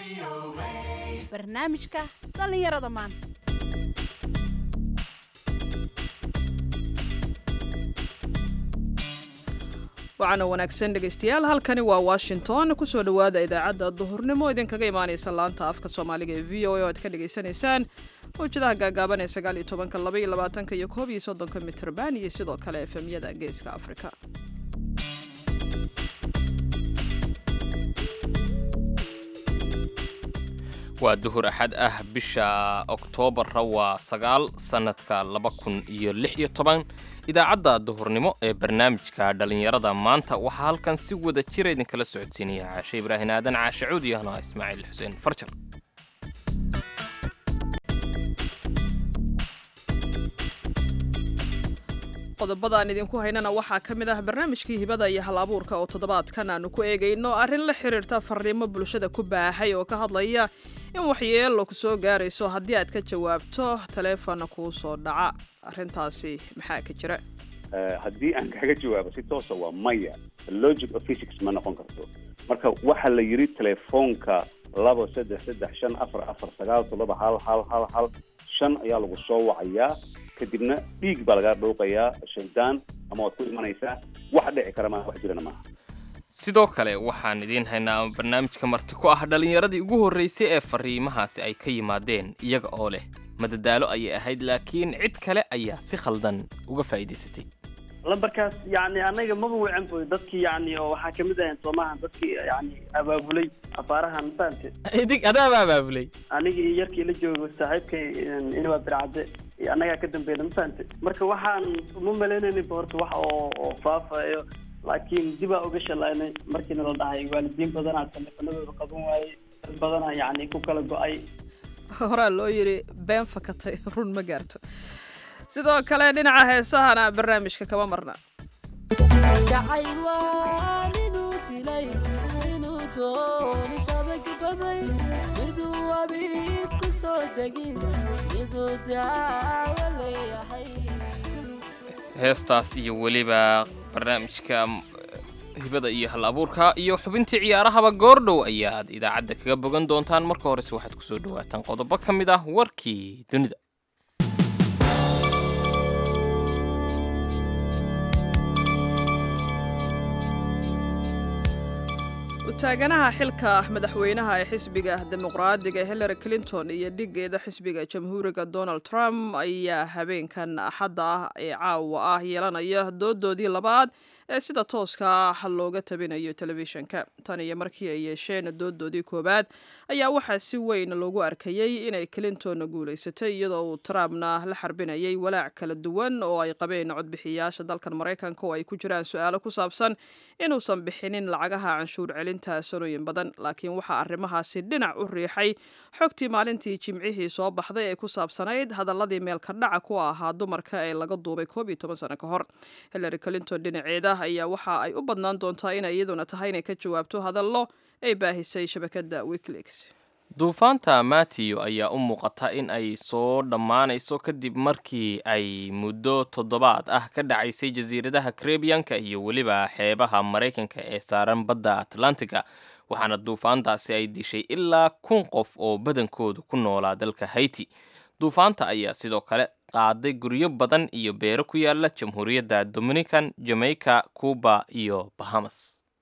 barnaamijka dhallinyarada maanta waxaana wanaagsan dhegaystayaal halkani waa washington kusoo dhowaada idaacadda duhurnimo idinkaga imaanaysa laanta afka soomaaliga ee v o a oo aad ka dhagaysanaysaan mawjadaha gaagaaban ee sagaal iyo tobanka laba iyo labaatanka iyo koob iyo soddonka mitrban iyo sidoo kale efemyada geeska afrika waa duhur axad ah bisha oktoobarra waa sagaal sannadka laba kun iyo lix iyo toban idaacadda duhurnimo ee barnaamijka dhallinyarada maanta waxaa halkan si wada jira idinkala socodsiinaya caashe ibraahin aadan caashe cuud iyo anoo ismaaciil xuseen farjar qodobadaan idinku haynana waxaa ka mid ah barnaamijkii hibada iyo hal abuurka oo toddobaadkan aanu ku eegayno arrin la xiriirta fariimo bulshada ku baahay oo ka hadlaya in waxyeelo ku soo gaarayso haddii aad ka jawaabto taleefonna kuu soo dhaca arrintaasi maxaa ka jira haddii aan kaga jawaabo si toosa waa maya logic of physics ma noqon karto marka waxaa la yidhi telefoonka laba saddex saddex shan afar afar sagaal toddoba hal hal hal hal shan ayaa lagu soo wacayaa kadibna dhiig baa lagaa dhouqayaa shaydaan ama waad ku imanaysaa wax dhici kara maa wax jirana maaha sidoo kale waxaan idiin haynaa barnaamijka marti ku ah dhallinyaradii ugu horraysay ee fariimahaasi ay ka yimaadeen iyaga oo leh madadaalo ayay ahayd laakiin cid kale ayaa si khaldan uga faa'iidaysatay lambarkaas yani anaga maba wacan boy dadkii yani oo waxaa kamid ahayn soomahan dadkii yani abaabulay afaarahan mafahamte idig adaaba abaabulay aniga iyo yarkii la joogo saaxiibkay inwaa bircadde iyo annagaa ka dambeeyna mafahamte marka waxaan uma malaynayninba horta wax oo oo faafayo laakiin dibaa uga shalaynay markiina la dhahay waalidiin badanaa teleefanadooda qaban waayey dad badanaa yani ku kala go-ay horaa loo yidhi been fakatay run ma gaarto sidoo kale dhinaca heesahana barnaamijka kama marna heestaas iyo weliba barnaamijka hibada iyo hal abuurka iyo xubintii ciyaarahaba goordhow ayaad idaacadda kaga bogan doontaan marka horese waxaad kusoo dhawaataan qodobo ka mid ah warkii dunida utaaganaha xilka madaxweynaha ee xisbiga dimuqraadiga hillary clinton iyo dhigeeda xisbiga jamhuuriga donald trump ayaa habeenkan axadda ah ee caawa ah yeelanaya doodoodii labaad ee sida tooska ah looga tabinayo telefishinka tan iyo markii ay yeesheen doodoodii koowaad ayaa waxaa si weyn loogu arkayey inay clinton guulaysatay iyadoo uu trumpna la xarbinayay walaac kala duwan oo ay qabeen codbixiyaasha dalkan maraykanka oo ay ku jiraan su-aalo ku saabsan inuusan bixinin lacagaha canshuur celinta sanooyin badan laakiin waxaa arrimahaasi dhinac u riixay xogtii maalintii jimcihii soo baxday ee ku saabsanayd hadaladii meelka dhaca ku ahaa dumarka ee laga duubay koob iyo toban sano ka hor hillary clinton dhinaceeda ayaa waxa ay u badnaan doontaa inay iyaduna tahay inay ka jawaabto hadallo ay baahisay shabakadda wikileaks duufaanta matiyo ayaa u muuqata in ay soo dhammaanayso kadib markii ay muddo toddobaad ah ka dhacaysay jasiiradaha karebiyanka iyo weliba xeebaha maraykanka ee saaran badda atlantiga waxaana duufaantaasi ay dishay ilaa kun qof oo badankoodu ku noolaa dalka hayti duufaanta ayaa sidoo kale qaaday guryo badan iyo beero ku yaala jamhuuriyadda dominican jamaica cuba iyo bahamas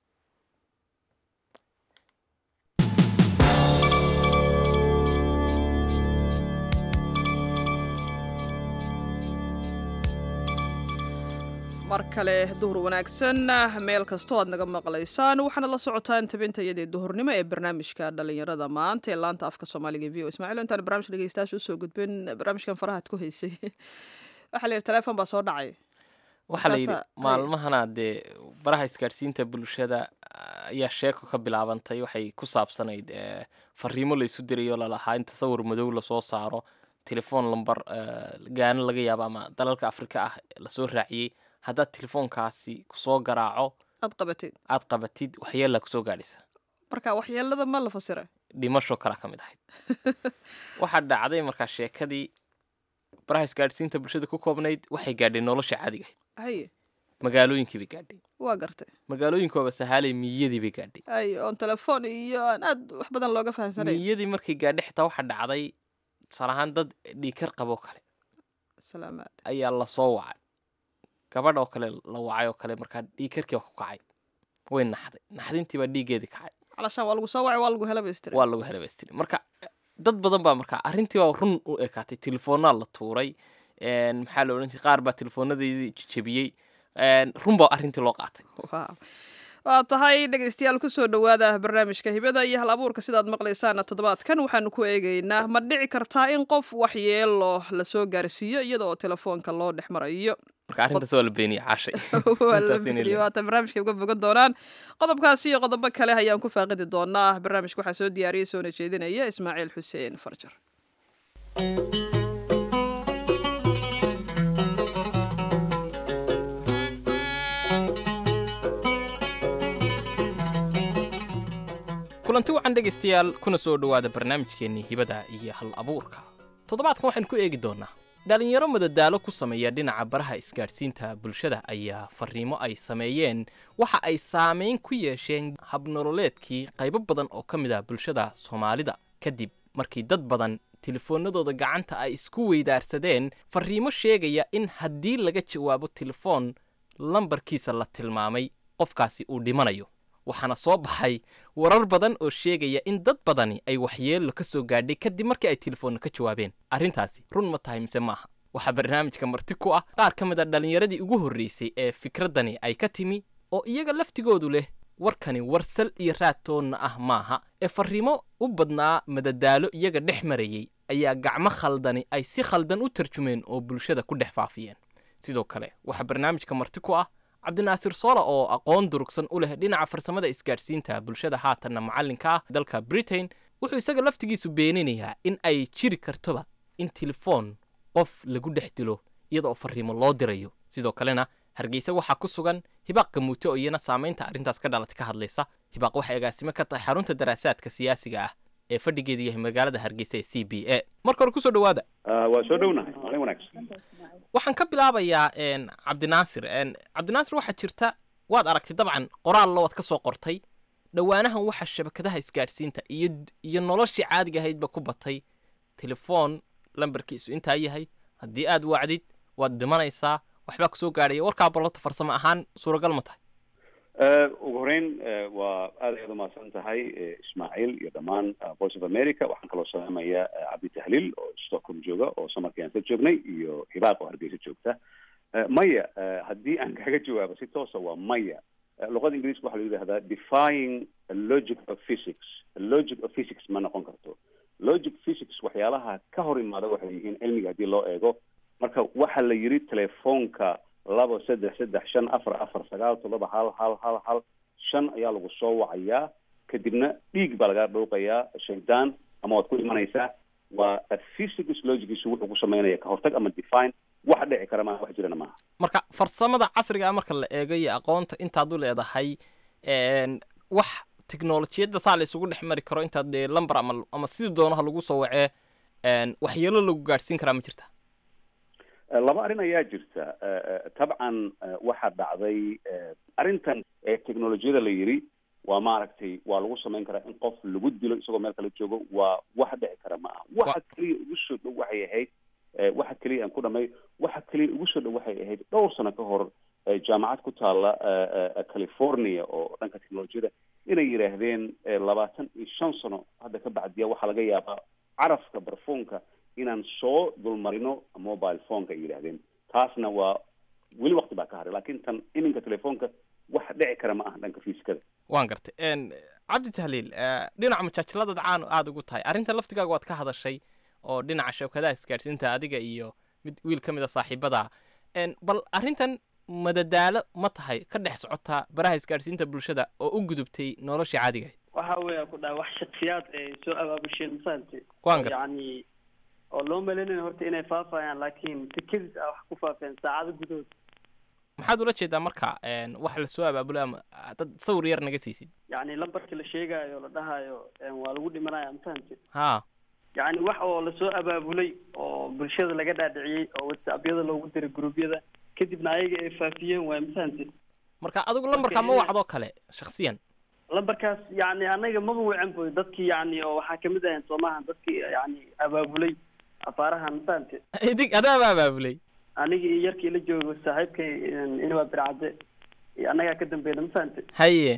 mar kale duhur wanaagsan meel kastoo aad naga maqlaysaan waxaana la socotaan tabinta iyadii duhurnimo ee barnaamijka dhalinyarada maanta ee laanta afka soomaaliga e v o ismaaciil intaan barnamij dhegeystayaasha usoo gudbin barnaamijkan farahaad ku haysay waxaa la yidhi teleefon baa soo dhacay waxaa la yidhi Markaasa- maalmahana dee baraha isgaadhsiinta bulshada ayaa sheeko ka bilaabantay waxay ku saabsanayd eh, fariimo la isu dirayo lalahaa in tasawir madow lasoo saaro telefoon lambar eh, gaano laga yaabo ama dalalka afrika ah lasoo raaciyey haddaad telefoonkaasi kusoo garaaco aad qabatid aad qabatid waxyeelaa kusoo gaadhaysa marka waxyeelada ma la fasira dhimasho kala ka mid ahayd waxaa dhacday markaa sheekadii baraha isgaadhsiinta bulshada ku koobnayd waxay gaadhay nolosha caadiga ahayd haye magaalooyinkii bay gaadhay waa gartay magaalooyinkooba sahaalay miyadii bay gaadhay ay oon telefoon iyo aan aad wax badan looga fahamsanayn miyadii markay gaadhay xitaa waxaa dhacday tusaale ahaan dad dhiikar qaboo kale salaamaad ayaa lasoo wacay gabadh oo kale la wacay oo kale markaa dhiikarkii waa ku kacay way naxday naxdintii baa dhiiggeedii kacay calashaan waa lagu soo wacay waa lagu hela baystira waa lagu helabaystiri marka dad badan baa markaa arrintii waa run u ekaatay telefoonaa la tuuray een, maxaa la odhan jiray qaar baa teleefoonadeedii jejebiyey een, run baa arrintii loo qaatay Wow. waa tahay dhegaystayaal kusoo dhowaada barnaamijka hibada iyo hal abuurka sidaad maqlaysaana toddobaadkan waxaanu ku eegaynaa ma dhici kartaa in qof waxyeelo lasoo gaarsiiyo iyada oo telefoonka loo dhex marayo marka arrintaas waa la beeniyey caashay waa la Intaas inay bixiyey, waata barnaamijka uga bogan doonaan qodobkaasi iyo qodobo kale ayaan ku faaqidi doonaa barnaamijka waxaa soo diyaariyey soona jeedinaya ismaaciil xuseen farjar kulanti wacan dhegaystayaal kuna soo dhowaada barnaamijkeennii hibada iyo hal abuurka toddobaadkan waxaan ku eegi doonnaa dhalinyaro madadaalo ku sameeya dhinaca baraha isgaadhsiinta bulshada ayaa farriimo ay sameeyeen waxa ay saamayn ku yeesheen habnololeedkii qaybo badan oo ka mid ah bulshada soomaalida kadib markii dad badan telefoonnadooda gacanta ay isku weydaarsadeen farriimo sheegaya in haddii laga jawaabo telefoon lambarkiisa la tilmaamay qofkaasi uu dhimanayo waxaana soo baxay warar badan oo sheegaya in dad badani ay waxyeello ka soo gaadhay kadib markii ay telefoonna ka jawaabeen arrintaasi run ma tahay mise maaha waxaa barnaamijka marti ku ah qaar ka mid a dhallinyaradii ugu horraysay ee fikraddani ay ka timi oo iyaga laftigoodu leh warkani warsal iyo raadtoonna ah maaha ee farriimo u badnaa madadaalo iyaga dhex marayey ayaa gacmo khaldani ay si khaldan u tarjumeen oo bulshada ku dhex faafiyeen sidoo kale waxaa barnaamijka marti ku ah cabdinaasir soola oo aqoon durugsan u leh dhinaca farsamada isgaadhsiinta bulshada haatanna macallinka ah dalka britain wuxuu isaga laftigiisu beeninayaa in ay jiri kartoba in telefoon qof lagu dhex dilo iyada oo farriimo loo dirayo sidoo kalena hargeysa waxaa ku sugan hibaaq gamuute oo iyana saamaynta arrintaas ka dhalatay ka hadlaysa hibaaq waxay agaasimo ka tahay xarunta daraasaadka siyaasiga ah ee fadhigeedu yahay magaalada hargeysa ee c b a marka hore kusoo dhowaada Ah, waa soo dhownahay maalin wanaagsan waxaan ka bilaabayaa een, cabdinaasir een, cabdinaasir waxaa jirta waad aragtay dabcan qoraallo waad ka soo qortay dhowaanahan waxaa shabakadaha isgaadhsiinta iyo iyo noloshii caadiga ahaydba ku batay telefoon lambarkiisu intaa yahay haddii aad wacdid waad dhimanaysaa waxbaa kusoo gaadhaya warkaa balloto farsamo ahaan suuragal ma tahay Eh, ugu horeyn eh, waa aad ayaad umahadsan tahay eh, ismaaciil iyo dhammaan ah, voice of america waxaan kaloo salaamaya eh, cabdi tahliil oo stockholm jooga oo samarkii aan ka joognay iyo hibaaq oo hargeysa joogta Eh, maya eh, haddii aan kaga jawaabo si toosa waa maya Eh, luqada ingiriiska waxaa la yidhahdaa defying a logic of physics A logic of physics ma noqon karto logic physics waxyaalaha ka hor imaada waxay yihiin cilmiga haddii loo eego marka waxaa la yidhi telefoonka laba saddex saddex shan afar afar sagaal toddoba hal hal hal hal shan ayaa lagu soo wacayaa kadibna dhiig baa lagaa dhowqayaa shaydaan ama waad ku imanaysaa waa physics logigiisu wuxuu ku samaynaya ka hortag ama define wax dhici kara maaha wax jirana maaha marka farsamada casriga ah marka la eego iyo aqoonta intaad u leedahay een, wax tiknolojiyadda saa la isugu dhex mari karo intaad dee lambar ama ama sidii doonaha lagu soo wacee een, waxyeelo lagu gaadhsiin karaa ma jirta Eh, laba arrin ayaa jirta Eh, eh, tabcan eh, waxaa dhacday eh, arrintan ee technolojiyada la yidhi waa maaragtay waa lagu samayn karaa in qof lagu dilo isagoo meel kale joogo waa wax dhici kara ma aha waxa keliya ugu soo dhow waxay ahayd eh, waxa keliya aan ku dhamay waxa keliya ugu soo dhow waxay ahayd dhowr sano ka hor eh, jaamacad ku taala eh, eh, california oo dhanka technolojiyada inay yidhaahdeen eh, labaatan iyo shan sano hadda ka bacdiya waxaa laga yaabaa carafka barfuunka inaan soo dulmarino mobile phoneka ay yidhaahdeen taasna waa weli wakti baa ka haray laakiin tan iminka telefoonka wax dhici kara ma aha dhanka fiiskada waan gartay een, cabdi tahliil eh, dhinaca majaajiladaad caan aada ugu tahay arrinta laftigaaga waad ka hadashay oo dhinaca shabakadaha isgaadhsiinta adiga iyo mid wiil ka mid a saaxiibada een, bal arrintan madadaalo ma tahay ka dhex socotaa baraha isgaadhsiinta bulshada oo u gudubtay noloshii caadiga ahayd waxa weeya ku dhaha wax shaksiyaad ay soo abaabusheen mafahamtay waan gartay yacni oo loo malaynayo horta inay faafayaan laakiin si kedis ah wax ku faafeen saacado gudahood maxaad ula jeedaa marka een, wax lasoo abaabulo ama dad sawir yar naga siisid yacni lambarka la sheegaayo la dhahayo een, waa lagu dhimanaya mafahamtay ha yacni wax oo lasoo abaabulay oo bulshada laga dhaadhiciyey oo whatsappyada loogu diray gruubyada kadibna ayaga ay faafiyeen waay mafahante marka adigu lambarkaa ma ina- wacdoo kale shaksiyan lambarkaas yani anaga maba wacan boy dadkii yani oo waxaa kamid ahayn soomaha dadkii yani abaabulay afaarahan mafahante idig adaaba abaabulay aniga iyo yarkii la joogo saaxiibkay inwaa bircadde iyo annagaa ka dambeeyna mafahante haye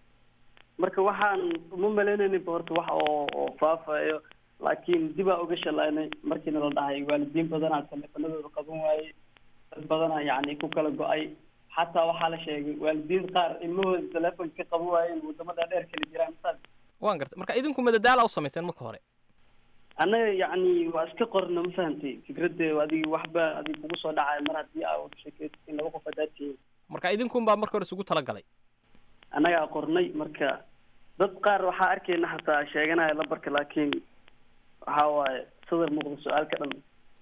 marka waxaan uma malaynayninba horta wax oo oo faafayo laakiin dibaa uga shalaynay markiina la dhahay waalidiin badanaa taleefanadooda qaban waayey dad badanaa yani ku kala go-ay xataa waxaa la sheegay waalidiin qaar ilmahooda taleefonka ka qaban waayeen wadamada dheer kala jiraan mafahante waan gartay marka idinku madadaala u samayseen marka hore annaga yani waa iska qorna ma fahantay fikradda adigi waxba adig kugu soo dhacay mar haddii aa wada sheekeysa in laba qof haddaad tihiin marka idinkunbaa marka hore isugu talagalay annagaa qornay marka dad qaar waxaa arkayna xataa sheeganaya lambarka laakiin waxa waaye sadar muuqda su-aalka dhan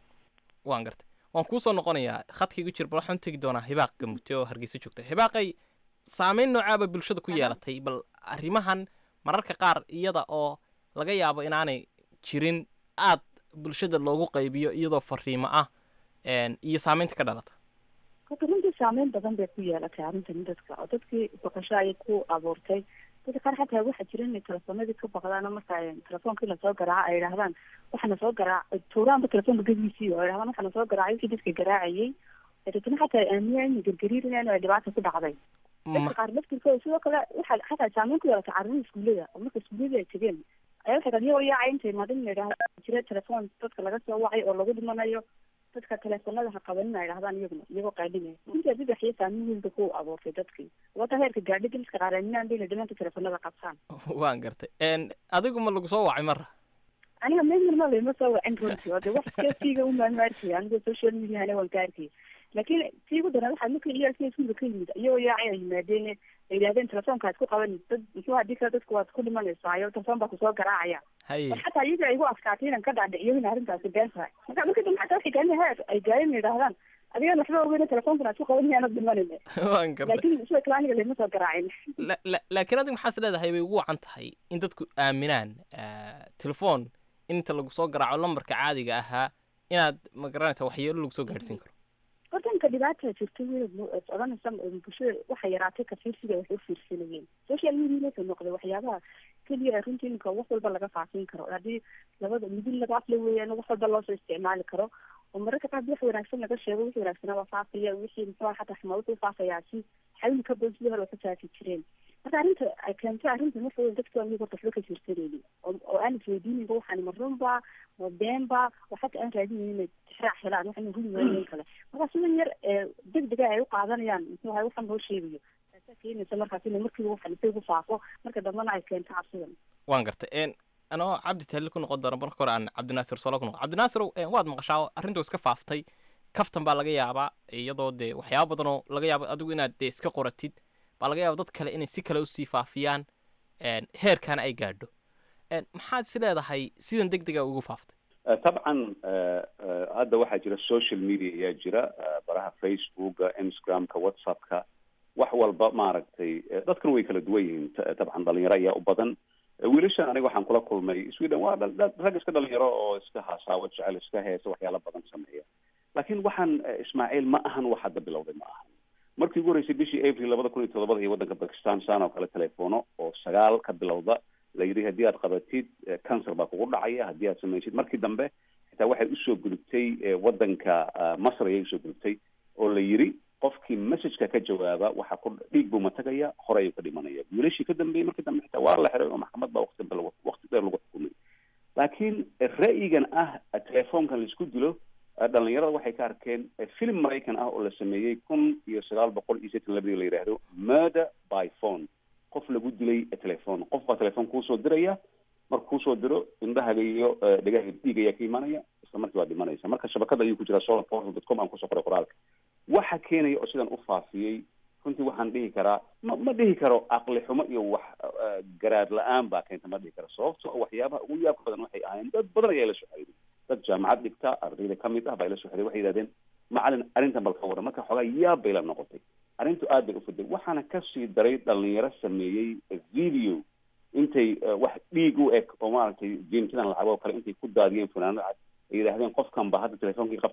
waan gartay waan kuu soo noqonayaa khadkaygu jir bal waxaan u tegi doonaa hibaaq gamute oo hargeysa joogta hibaaqay saameyn noocaaba bulshada ku yeelatay bal arrimahan mararka qaar iyada oo laga yaabo inaanay jirin aad bulshada loogu qaybiyo iyadoo fariimo ah een, iyo saameynta ka dhalata horta runtii saameyn badan bay ku yeelatay arrintan dadka oo dadkii baqasho ayay ku abuurtay dadka qaar xataa waxaa jira inay telefoonadii ka baqdaan oo marka ay telefoonka in lasoo garaaco ay idhahdaan waxana soo garaac tuuraanba telefoonka gebiisii oo ay idhahdaan waxana soo garaacay wixii dadka garaacayay dadna xataa ay aaminayaan inay gargariirinayaan oo ay dhibaata ku dhacday dadka qaar laftirkooda sidoo kale waxaa xataa saameyn ku yeelatay carruurta iskuullada oo marka iskuullada ay tegeen ayaa waxay dhahan iyagoo yaacay intay imaadin in idhahda jira telefoon dadka laga soo wacay oo lagu dhimanayo dadka teleefonada ha qabanin ay dhahdaan iyaguna iyagoo qaadhinaya runtii adigaxiyo saameyn weynba ku abuurtay dadkii wata heerka gaadhi daliska qaar aaminaan bayna dhamaanta teleefonada qabtaan waan gartay een, adigu ma lagu soo wacay marra aniga meelma lama soo wacin runtii oo de wax kasiiga umaan arkay anigoo social mediahana waan ka arkay laakiin tii ugu daran waxaa markii iyaalkii iskuulka ka yimid iyagoo yaacay ay yimaadeen ay yidhahdeen telefoonka ad ku qaban dad muxuu hadii kale dadku waad ku dhimanaysaa telefoon baa kusoo garaacaya haye bal xataa iyaga ay igu adkaatay inaan ka dhaadhiciyo in arrintaasi been tahay marka marka dambe xataa waxay gaani heer ay gaareen yidhahdaan adigaan waxba ogeyn telefoonkan aad ku qaban yaanad dhimanine waan gartay laakiin sida kale aniga lama soo garaacin La- la- laakiin adigu maxaas leedahay bay ugu wacan tahay in dadku aaminaan ah, telefoon in inta lagu soo garaaco lambarka caadiga ahaa inaad ma garanaysa waxyeelo lagu soo gaadhsiin karo horta inka dhibaata jirta wey odhanaysa bulshada waxay yaraatay kafiirsiga waxay u fiirsanayeen social media wuxuu noqday waxyaabaha keliya ee runtii iminka wax walba laga faafin karo haddii labada midin laga afla weeyaan wax walba loosoo isticmaali karo oo mararka qaar wax wanaagsan laga sheego wixii wanaagsanaba faafaya wixii muxuu xataa xuma wuxuu faafayaa si xawli ka badan sidii hore ka faafi jireen marka arrinta ay keentay arrinta marka weyn dadka aniga horta waxba ka fiirsanaynin oo oo aan isweydiinayba waxaan ma runba ma beenba oo xataa aan raadinayn inay tixraac helaan waxaan huli waayeen kale marka sidan yar ee degdega ay u qaadanayaan muxuu ahay waxaan loo sheegayo taasaa keenaysa markaas inay markiiba waxan isagu faafo marka dambena ay keento cabsidan waan gartay een, anoo cabdi tahliil ku noqon doona marka hore aan cabdinaasir solo ku noqon cabdinaasirow een, waad maqashaa arrintu iska faaftay kaftan baa laga yaabaa iyadoo dee waxyaaba badan oo laga yaabo adigu inaad dee iska qoratid baa laga yaaba dad kale inay si kale usii faafiyaan een, heerkaana ay gaadho een, maxaad is leedahay sidan deg dega ugu faaftay Uh, طبعا uh, uh, hadda waxaa jira social media ayaa jira uh, baraha facebooka instagramka whatsappka wax walba maaragtay uh, dadkan way kala duwan yihiin t- tabcan dhalinyaro ayaa u badan Uh, wiilashan aniga waxaan kula kulmay sweden waa dhal- dhal- rag iska dhalinyaro oo iska haasaabo jecel iska heesa waxyaala badan sameeya laakiin waxaan uh, ismaaciil ma ahan wax hadda bilowday ma ahan markii ugu horreysay bishii april labada kun iyo toddobada iyo waddanka bakistan saan oo kale telefono oo sagaal ka bilowda la yidhi haddii aad qabatid eh, cancer baa kugu dhacaya haddii aad samaysid markii dambe xitaa waxay usoo gudubtay eh, waddanka ah, masr ayay usoo gudubtay oo la yidhi qofkii messageka ka jawaaba waxa ku dhiig buu matagaya hore ayuu ka dhimanaya wiilashii ka dambeeyey markii dambe xitaa waa la xiray oo maxkamad baa waqti dambe lagu- waqti dheer lagu xukumay laakiin eh, ra'yigan ah eh, telefoonkan laisku dilo eh, dhalinyarada waxay ka arkeen eh, film maraykan ah oo la sameeyey kun iyo sagaal boqol iyo sideetan labadii la yidhaahdo murder by phone qof lagu dilay telefoon qof baa telefoon kuusoo diraya marka kuusoo diro indhahaga iyo eh, dhagaha dhiig ayaa ka imaanaya isla markii waa dhimanaysa marka shabakada ayuu ku jiraa solarportal dot com aan kusoo qoray qoraalka waxa keenaya oo sidan u faafiyey runtii waxaan dhihi karaa ma ma dhihi karo aqli xumo iyo wax eh, garaad la-aan baa keenta ma dhihi karo sababto ah waxyaabaha ugu yaabka badan waxay ahaayeen dad badan ayaa la soo xiriiray dad jaamacad dhigta ardayda ka mid ah baa ila soo xiriiray waxay yidhahdeen macalin arrintan bal ka waran marka xoogaa yaab bay la noqotay arrintu aad bay u fiday waxaana kasii daray dhalinyaro sameeyey video intay eh, wax dhiig u eg oo maaragtay jiinkidan lacag oo kale intay ku daadiyeen fanaanad cad ay yidhaahdeen qofkan baa hadda telefoonkii qabtay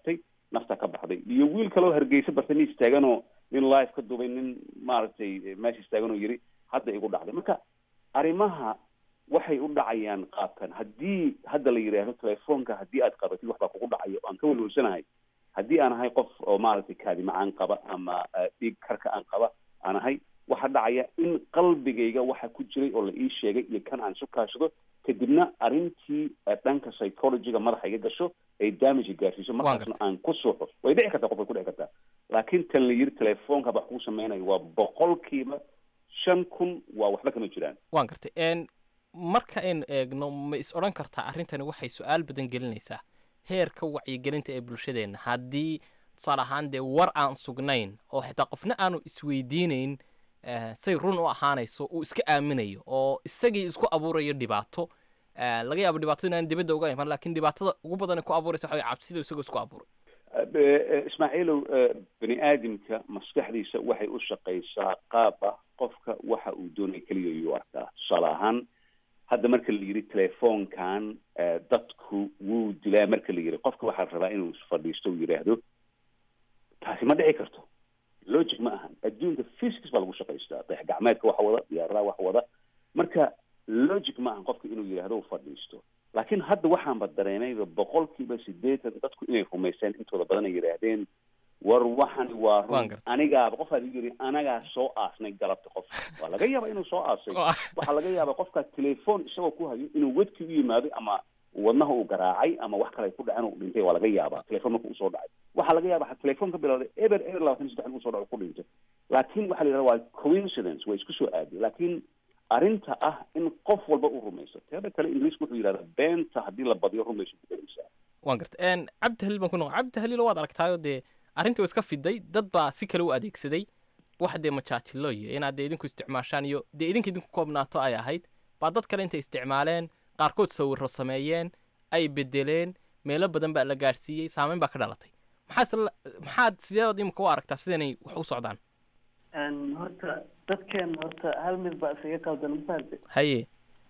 nafta ka baxday iyo wiil kaloo hargeysa bartamiis taaganoo nin live ka dubay nin maaragtay meesha istaaganoo yiri hadda igu dhacday marka arrimaha waxay u dhacayaan qaabkan haddii hadda la yidhaahdo telefoonka haddii aad qabatid waxbaa kugu dhacayo aan ka walwalsanahay haddii aan ahay qof oo maaragtay kaadima aan qaba ama dhiig karka aan qaba aan ahay waxaa dhacaya in qalbigayga waxa ku jiray oo la ii sheegay iyo kan aan isu kaashado kadibna arrintii dhanka psychologyga madaxa iga gasho ay damage gaarsiiso markaasna aan ku suuxo way dhici kartaa qof way ku dhici kartaa laakiin tan la yiri telefoonka wax kuu sameynayo waa boqolkiiba shan kun waa waxba kama jiraan waan gartay marka aynu eegno ma is odhan kartaa arrintani waxay su-aal badan gelinaysaa heerka wacyigelinta ee bulshadeenna haddii tusaale ahaan dee war aan sugnayn oo xitaa qofna aanu isweydiinayn say run u ahaanayso uu iska aaminayo oo isagii isku abuurayo dhibaato laga yaabo dhibaatada inaan dibadda uga iman lakin dhibaatada ugu badan ku abuuraysa waxa cabsida isagoo isku abuuray ismaaciilow bani aadamka maskaxdiisa waxay u shaqaysaa qaab ah qofka waxa uu doonaya keliya yuu arkaa tusaale ahaan hadda marka la yidhi telefoonkan dadku wuu dilaa marka la yidhi qofka waxaa la rabaa inuu fadhiisto uu yidhaahdo taasi ma dhici karto logic ma ahan adduunka physics baa lagu shaqaystaa dayax gacmeedka waxa wada diyaaradaha waxa wada marka logic ma ahan qofka inuu yidhaahdo uu fadhiisto laakiin hadda waxaanba dareemayba boqolkiiba sideetan dadku inay rumayseen intooda badan ay yidhaahdeen war waxani waa run anigaaba qof aad yiri anagaa soo aasnay galabta qof waa laga yaaba inuu soo aasay waxaa laga yaaba qofka telefoon isagoo ku hayo inuu wedkii u yimaado ama wadnaha uu garaacay ama wax kale ku dhacen uu dhintay waa laga yaaba telefoon marka usoo dhacay waxaa laga yaaba telefoon ka bilowday eber eber labaatan iyo saddex usoo dhaco ku dhintay laakiin waxaa la yidhahda waa coincidence waa isku soo aaday laakiin arrinta ah in qof walba u rumayso teeda kale ingiriisku wuxuu yidhahda beenta haddii la badiyo rumayso ku gelaysaa waan garta cabdi haliil baan ku noqon cabdi haliil waad aragtaayo dee arrintii waa iska fiday dad baa si kale u adeegsaday wax dee majaajilo iyo inaad dee idinku isticmaashaan iyo dee idinka idinku koobnaato ay ahayd baa dad kale intay isticmaaleen qaarkood sawiro sameeyeen ay bedeleen meelo badan baa la gaadhsiiyey saameyn baa ka dhalatay maxaa maxaad sideedood imika u aragtaa sidanay wax u socdaan horta dadkeen horta hal mid baa isaga qaldan mafahamte haye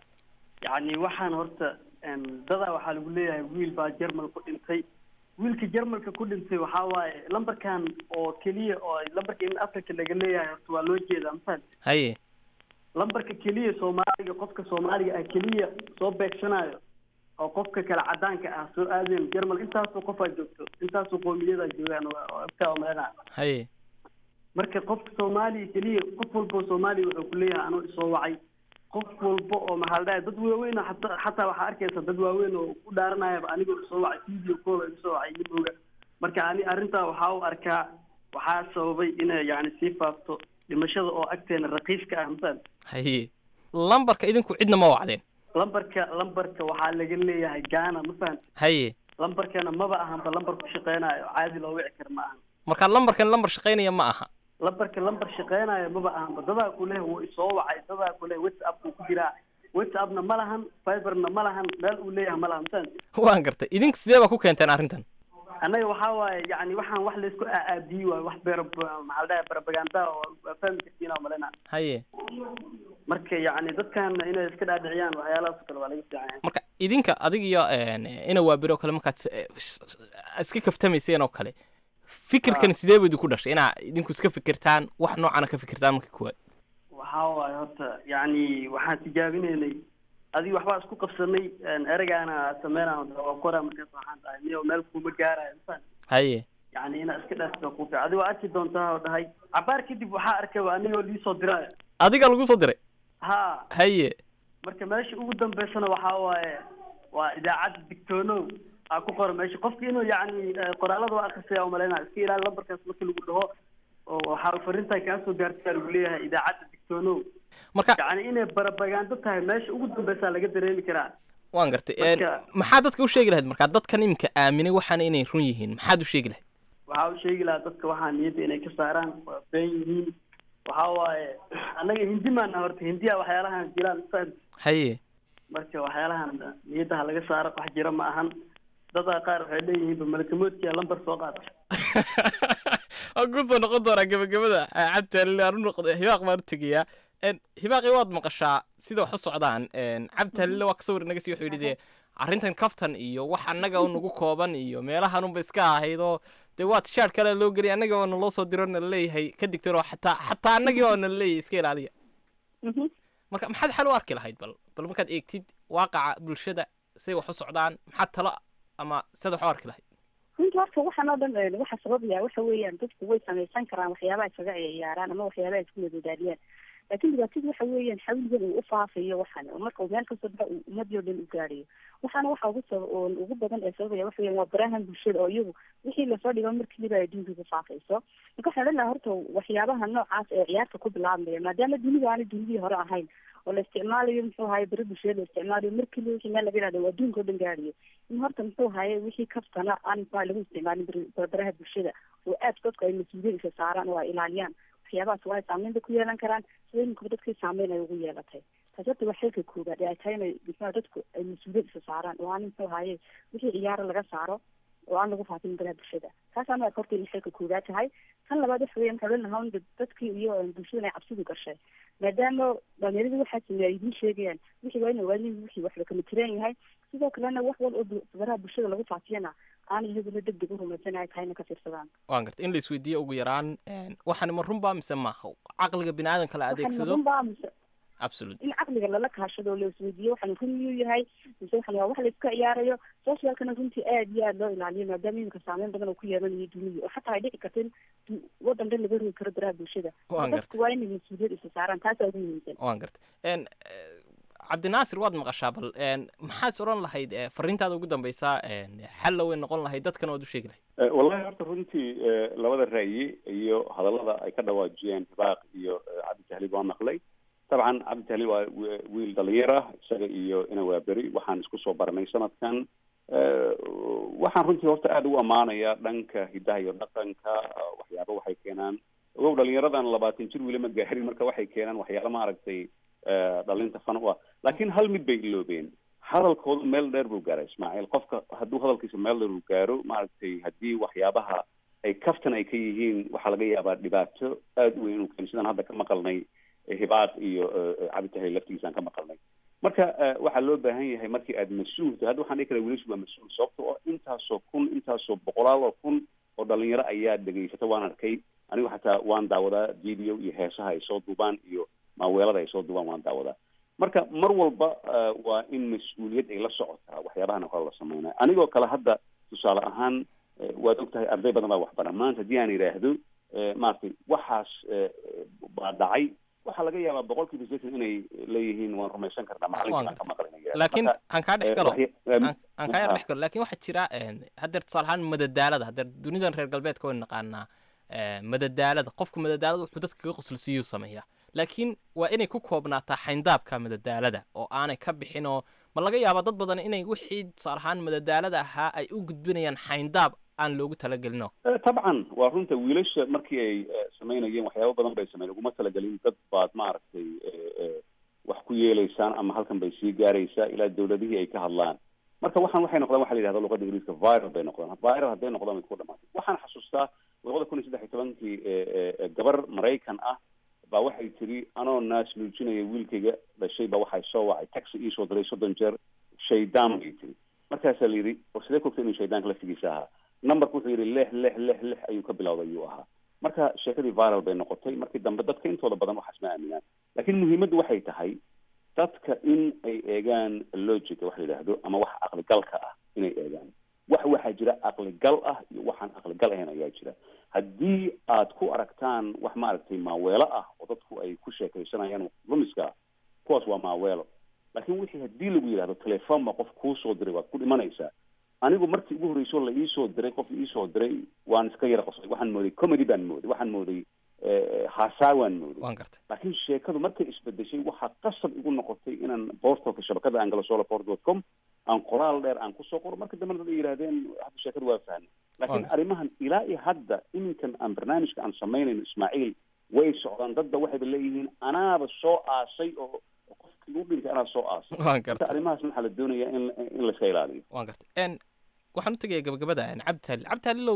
yacni waxaan horta dadaa waxaa lagu leeyahay wiil baa jermal ku dhintay wiilka jermalka ku dhintay waxaa waaye lambarkan oo keliya oo lambarka in africa laga leeyahay horta waa loo jeedaa mafahamte haye lambarka keliya soomaaliga qofka soomaaliga ah keliya soo beegsanayo oo qofka kale cadaanka ah soo aadeen jermal intaasoo qofaa joogto intaasoo qoomiyada joogaan abkaa umalena haye marka qofka soomaaliya keliya qof walba oo soomaaliya wuxuu ku leeyahay anuu isoo wacay qof walba oo maxaa la dhahay dad waaweyn oo xataa xataa waxaa arkaysa dad waaweyn oo ku dhaaranayaba anigoo isoo wacay video call oo isoo wacay nimooga marka ani arrintaa waxaa u arkaa waxaa sababay inay yacni sii faafto dhimashada oo agteena raqiiska ah masal haye lambarka idinku cidna ma wacdeen lambarka lambarka waxaa laga leeyahay gaana ma fahamti haye lambarkana maba ahanba lambar ku shaqeynayo caadi loo wici kara ma ahan marka lambarkan lambar shaqaynaya ma aha lambarka lambar shaqeynayo maba ahanba dadaa ku leh wuu isoo wacay dadaa ku leh whatsapp buu ku jiraa whatsappna ma lahan fiberna ma lahan meel uu leeyahay ma lahan mafahamti waan gartay idinku sidee baa ku keenteen arrintan annaga waxaa waaye yani waxaan wax laysku aaadiyi waayo wax beer maxaa la dhahay barabaganda oo waa fahmi kartiin oo malena haye marka yacni dadkana inay iska dhaadhiciyaan waxyaalahaas kale waa laga fiican yahay marka idinka adig iyo ina waabiro kale markaad iska kaftamayseen oo kale fikirkan sidee bu idinku dhashay inaa idinku iska fikirtaan wax noocana ka fikirtaan marka kuwaad waxaa waaye horta yacni waxaan tijaabinaynay adiga waxbaa isku qabsanay ereygaana sameynaa waa kora markaas waxaan dhahay miyo meel kuma gaarayo mafahant haye yacni inaa iska dhaafta ku fiican adiga waa arki doontaa oo dhahay cabaar kadib waxaa arkaba anigoo liisoo diraayo adiga lagu soo diray ha haye marka meesha ugu dambeysana waxaa waaye waa idaacadda digtoonow aa ku qoran meesha qofki inuu yacni qoraalada waa akrisaya umalaynaa iska ilaali lambarkaas marka lagu dhaho oo waxaa fariintaa kaa soo gaartaa lagu leeyahay idaacadda digtoonow marka yacni inay barabagaando tahay meesha ugu dambeysaa laga dareemi karaa waan gartay Marka- maxaa dadka u sheegi lahayd markaa dadkan iminka aaminay waxaana inay run yihiin maxaad u sheegi lahayd waxaa u sheegi lahaa dadka waxaa niyadda inay ka saaraan waa been yihiin waxaa waaye annaga hindi maana horta hindiya waxyaalahan jiraan fahant haye marka waxyaalahan niyaddaha laga saaro wax jira ma ahan dadaa qaar waxay leeyihiinba malakamoodkiya lambar soo qaata waan kusoo noqon doonaa gebagabada cabdi aan u noqdo hibaaq baan u tegayaa hibaaqi waad maqashaa sida wax u socdaan cabdi halile waa ka sawir naga sii wuxuu yidhi dee arrintan kaftan iyo wax annaga nagu kooban iyo meelahanunba iska ahayd oo dee waa tishaar kale loo geliya annaga oo naloo soo diro nala leeyahay ka digtiro xataa xataa annagii oo nala leeyahay iska ilaaliya Mhm. marka maxaad xal u arki lahayd bal bal markaad eegtid waaqaca bulshada say wax u socdaan maxaad talo ama sad wax u arki lahayd runtii horta waxaan oo dhan eh, waxa sababaya waxa weeyaan dadku way samaysan karaan waxyaabaha iskaga ciyaaraan ama waxyaabaha isku madadaaliyaan laakiin dhibaatadu waxa weeyaan xawligan uu ufaafayo waxan oo marka uu meel kasoo baxa uu ummadii oo dhan u gaadhayo waxaana waxa ugu sab oo ugu badan ee sababaya waxa weeyaan waa barahan bulshada oo iyagu wixii lasoo dhigo markiiba ay adduunka ku faafayso marka waxaan odhan lahaa horta waxyaabaha noocaas ee ciyaarta ku bilaabmaya maadaama dunidu aanay dunidii hore ahayn oo la isticmaalayo muxuu ahaye beri bulshada la isticmaalayo markiiba wixii meel laga yihahdo waa adduunka oo dhan gaadhayo in horta muxuu ahaye wixii kaftana aan muxuu lagu isticmaalin beri- baraha bulshada oo aad dadku ay mas-uuliyad isa saaraan oo ay ilaaliyaan waxyaabahaas waa ay saameyn bay ku yeelan karaan sida iminkuba dadkii saameyn ay ugu yeelatay taas horta waa xilka koobaad ee ay tahay inay muxuu dadku ay mas-uuliyad isa saaraan oo aan muxuu ahaye wixii ciyaaro laga saaro oo aan lagu faafin baraha bulshada taasaan waa horta inay xilka koobaad tahay tan labaad waxa weeyaan waxaan odhan lahaa un dad- dadkii iyo eh, bulshada ay cabsidu gashay maadaama dhalinyaradu waxaa sameeya ay idiin sheegayaan wixii waa ina waadin wixii waxba kama tiraan yahay sidoo kalena wax wal oo bu- baraha bulshada lagu faafiyana aan iyaguna deg deg u rumaysan ay tahay ina ka fiirsadaan waan garta in la isweydiiyo ugu yaraan een, waxani ma runbaa mise maaha caqliga bini aadanka la waxaan adeegsado runbaa mise absolute in caqliga lala kaashado oo la isweydiiyo waxaan run miyuu yahay mise waxan waa wax la iska ciyaarayo socialkana runtii aad iyo aad loo ilaaliyo maadaama iminka saameyn badan oo ku yeelanayo dunida oo xataa ay dhici karta in du- wadan dhan laga rogi karo baraha bulshada Waan dadku waa inay mas-uuliyad isa saaraan taasaa ugu muhiimsan waan garta een, eh, cabdinaasir waad maqashaa bal een, maxaad is odhan lahayd eh, fariintaada ugu dambeysaa een, xalla way noqon lahayd dadkana waad u sheegi lahayd Eh, wallahi horta runtii eh, labada ra'yi iyo hadallada ay ka dhawaajiyeen hibaaq iyo eh, cabdi tahliib waa maqlay dabcan cabdi tahliib waa wi- wiil dhalinyar ah isaga iyo ina waa beri waxaan isku soo baranay sanadkan Eh, waxaan runtii horta aada ugu ammaanayaa dhanka hidaha iyo dhaqanka eh, waxyaaba waxay keenaan ogow dhalinyaradan labaatan jir weli ma gaarin marka waxay keenaan waxyaala maaragtay eh, dhalinta fan u ah laakiin hal mid bay iloobeen hadalkoodu meel dheer buu gaaray ismaaciil qofka hadduu hadalkiisa meel dheer uu gaaro maaragtay haddii waxyaabaha ay kaftan ay ka yihiin waxaa laga yaabaa dhibaato aada u weyn inuu keeno sidaan hadda ka maqalnay eh, hibaaq iyo eh, cabditahay laftigiisaan ka maqalnay marka eh, waxaa loo baahan yahay markii aad mas-uul tahay hadda waxaan dhihi karaa wiilashu waa mas-uul sababta oo intaasoo kun intaasoo boqolaal oo kun oo dhalinyaro ayaa dhegaysata waan arkay anigu xataa waan daawadaa video iyo heesaha ay soo duubaan iyo maaweelada ay soo duubaan waan daawadaa marka mar walba eh, waa in mas-uuliyad ay la socotaa waxyaabahan kale la sameynaya anigoo kale hadda tusaale ahaan eh, waad ogtahay arday badan baa waxbara maanta haddii aan idhaahdo eh, maaragtay waxaas eh, baa dhacay waxaa laga yaabaa boqolkiiba sideetan inay leeyihiin waan rumaysan karnaa macalinkaan ka maqlay inay yidhahdaan. laakiin Marka, aan kaa dhex eh, galo waxya- em, aan aan kaa yar ha. dhex galo laakiin waxaa jira een, haddeer tusaale ahaan madadaalada haddeer dunidan reer galbeedka waynu naqaanaa eh, madadaalada qofku madadaalada wuxuu dadka kaga qoslisiiyuu sameeyaa laakiin waa inay ku koobnaataa xayndaabka madadaalada oo aanay ka bixin oo ma laga yaabaa dad badan inay wixii tusaale ahaan madadaalada ahaa ay u gudbinayaan xayndaab aan loogu talagelin oo Eh, tabcan waa runta wiilasha markii ay eh, samaynayeen waxyaaba badan bay sameyn uguma talagelin dad baad maaragtay eh, eh, wax ku yeelaysaan ama halkan bay sii gaaraysaa ilaa dawladihii ay ka hadlaan marka waxaan waxay noqdaan waxa la yidhahda luqada ingiriiska viral bay noqdaan viral hadday noqdaan way ku dhamaatay waxaan xasuustaa labada kun iyo saddex iyo tobankii eh, eh, eh, gabar maraykan ah baa waxay tiri anoo naas nuujinaya wiilkayga dhashay baa waxay soo wacay taxi iisoo diray soddon jeer shaydaan bay tiri markaasaa la yidhi oo sidee kogta inuu shaydaanka laftigiisa ahaa numberku wuxuu yidhi lix lix lix lix ayuu ka bilowday ayuu ahaa marka sheekadii viral bay noqotay markii dambe dadka intooda badan waxaas ma aaminaan laakiin muhiimaddu waxay tahay dadka in ay eegaan logica wax la yidhaahdo ama wax caqligalka ah inay eegaan wax waxaa jira caqligal ah iyo waxaan caqligal ahayn ayaa jira haddii aad ku aragtaan wax maaragtay maaweelo ah oo dadku ay ku sheekaysanayaan lumiska ah kuwaas waa maaweelo laakiin wixii haddii lagu yidhahdo telefoon baa qof kuu soo diray waad ku dhimanaysaa anigu markii ugu horreysoo la iisoo diray qof iisoo diray waan iska yara qoslay waxaan mooday comedy baan mooday waxaan mooday eh, haasaa waan mooday waan gartay laakiin sheekadu markay isbedeshay waxaa qasab igu noqotay inaan boortalka shabakada aan galo solaport dot com aan qoraal dheer aan kusoo qoro marka dambena dad ay yidhahdeen hadda sheekadu waa fahnay laakiin Wonderful. arrimahan ilaa iyo hadda iminkan aan barnaamijka aan samaynayno ismaaciil way socdaan dadba waxayba leeyihiin anaaba soo aasay oo oo qofkii u dhintay anaa soo aasay waan marka gartay arrimahaas waxaa la doonayaa in in la iska ilaaliyo waan gartay n waxaan u tegayaa gabagabada n cabdi tahlil cabdi tahlilow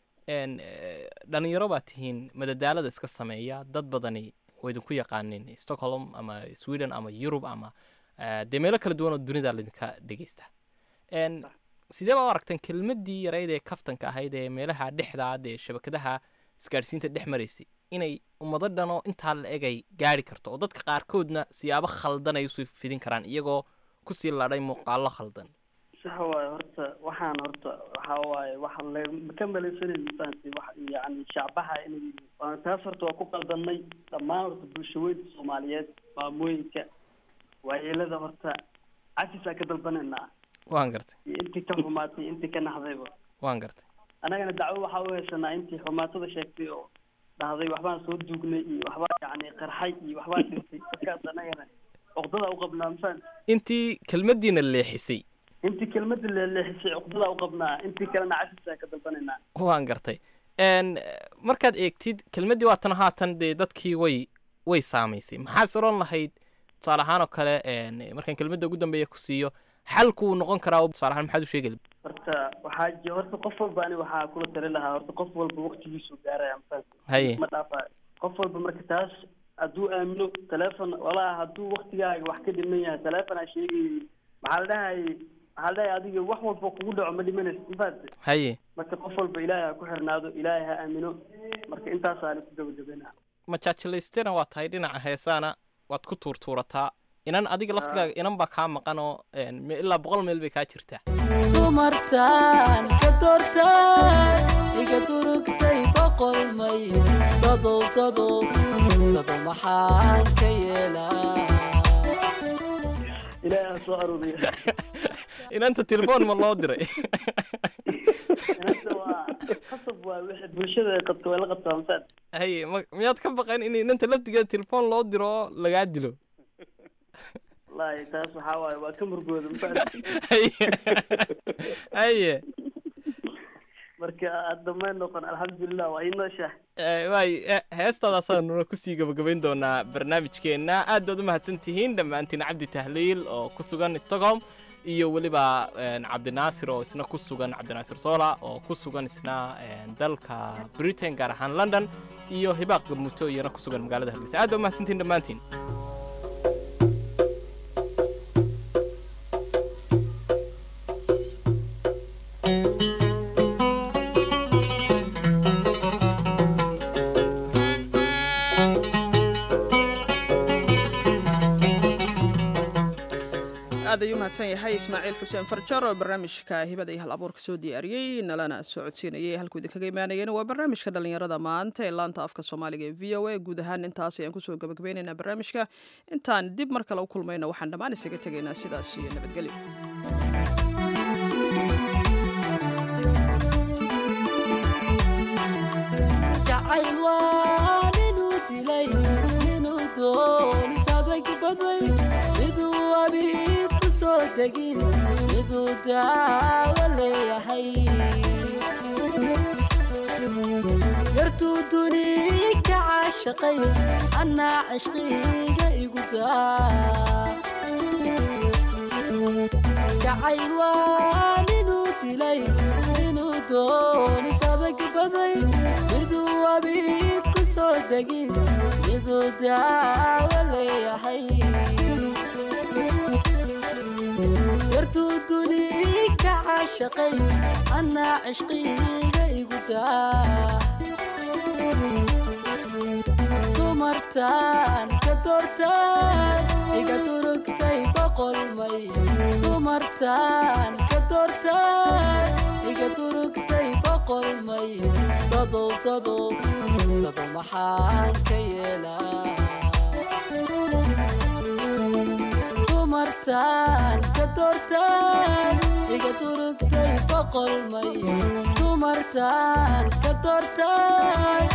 n eh, dhalinyaro baa tihiin madadaalada iska sameeya dad badani oo idinku yaqaanin stockholm ama sweden ama yurub ama eh, dee meelo kala duwan oo dunida laydinka dhegeysta n sidee baa u aragteen kelmaddii yarayd ee kaftanka ahayd ee meelaha dhexdaad ee shabakadaha isgaadhsiinta dhex maraysay inay ummado dhan oo intaa la eg ay gaari karto oo dadka qaarkoodna siyaabo khaldan ay usii fidin karaan iyagoo kusii ladhay muuqaallo khaldan sax waaye horta waxaan horta waxa waaye waxa le ka malaysanay mafahanti wax yani shacbaha inay waa taas horta waa ku qaldanay dhammaan horta bulshaweynta soomaaliyeed maamooyinka waayeelada horta cafisaa ka dalbanaynaa waan gartay iyo intii ka xumaatay intii ka naxdayba waan gartay annagana dacwo waxaa u haysanaa intii xumaatada sheegtay oo dhahday waxbaan soo duugnay iyo waxbaa yani qarxay iyo waxbaa dhintay markaas annagana cuqdada u qabnaa mafahanti intii kelmaddiina leexisay intii kelmada leeleexisay cuqdada u qabnaa intii kalena cafisaa ka dalbanaynaa waan gartay n markaad eegtid kelmaddii waatan haatan dee dadkii way way saamaysay maxaad is odhan lahayd tusaale ahaan oo kale n markaan kelmadda ugu dambeeya ku siiyo xalkuu noqon karaa tusaale ahaan maxaad u sheegi lahayd horta waxaa ji horta qof walba ani waxaa kula tali lahaa horta qof walba waqtigiisu gaaraya mafahanti haye ma dhaafa qof walba marka taas hadduu aamino telefon walaa hadduu waktigaaga wax ka dhiman yahay telefon aa sheegay maxaa la dhahayay maxaa la dhahaya adiga wax walba kugu dhaco ma dhimanaysa mafahanti haye marka qof walba ilaahay ha ku xirnaado ilaahay ha aamino marka intaasaani ku gabagabena majaajilaystena waa tahay dhinaca heesaana waad ku tuurtuurataa inan adiga laftigaaga inan baa kaa maqan oo n me- ilaa boqol meel bay kaa jirtaa dumartan ka doortan iga durugtay boqol may dadow dadow dado maxaan ka yeelaa ilaahay ha soo aruuriya inanta telefoon ma loo diray inanta waa khasab waa wixii bulshada ay qabto way la qabtaa mafahanti haye ma- miyaad ka baqan in inanta laftigeeda telefoon loo diro oo lagaa dilo wallaahi taas waxaa waaye waa ka murgooda mafahanti haye haye marka hadda may noqon alxamdulilah waa ii nooshahay Eh, waay eh, heestaadaasaanuna kusii gabagabayn doonaa barnaamijkeenna aad baad u mahadsan tihiin dhammaantiin cabdi tahliil oo ku sugan stockholm iyo weliba en, cabdinaasir oo isna ku sugan cabdinaasir sola oo ku sugan isna en, dalka britain gaar ahaan london iyo hibaaq gamuuto iyana ku sugan magaalada hargeysa aad baa u mahadsantihiin dhammaantiin aad ayuu mahadsan yahay ismaaciil xuseen farjar oo barnaamijka hibada iyo hal abuurka soo diyaariyey nalana socodsiinayay halkuu idinkaga imaanayeen waa barnaamijka dhallinyarada maanta ee laanta afka soomaaliga ee v o a guud ahaan intaas ayaan kusoo gabagabaynaynaa barnaamijka intaan dib mar kale u kulmayno waxaan dhammaan isaga tegaynaa sidaas iyo nabadgelyo jacayl waa ninuu dilay ninuu doonis adag baday miduu abiib ku soo degin miduu daawo leeyahay yartuu duni ka caashaqay annaa cishqiga igu daa jacayl waa ninuu dilay ninuu doonis adag baday miduu abiib ku soo degin miduu daawo leeyahay yartuu duni ka caashaqay annaa cishqiga igu daa dumartan ka doortan iga durugtay boqol may dumartan ka doortan iga durugtay boqol may dadow dadow dado maxaan ka yeelaa dumartan ka doortan iga durugtay boqol may dumartan ka doortan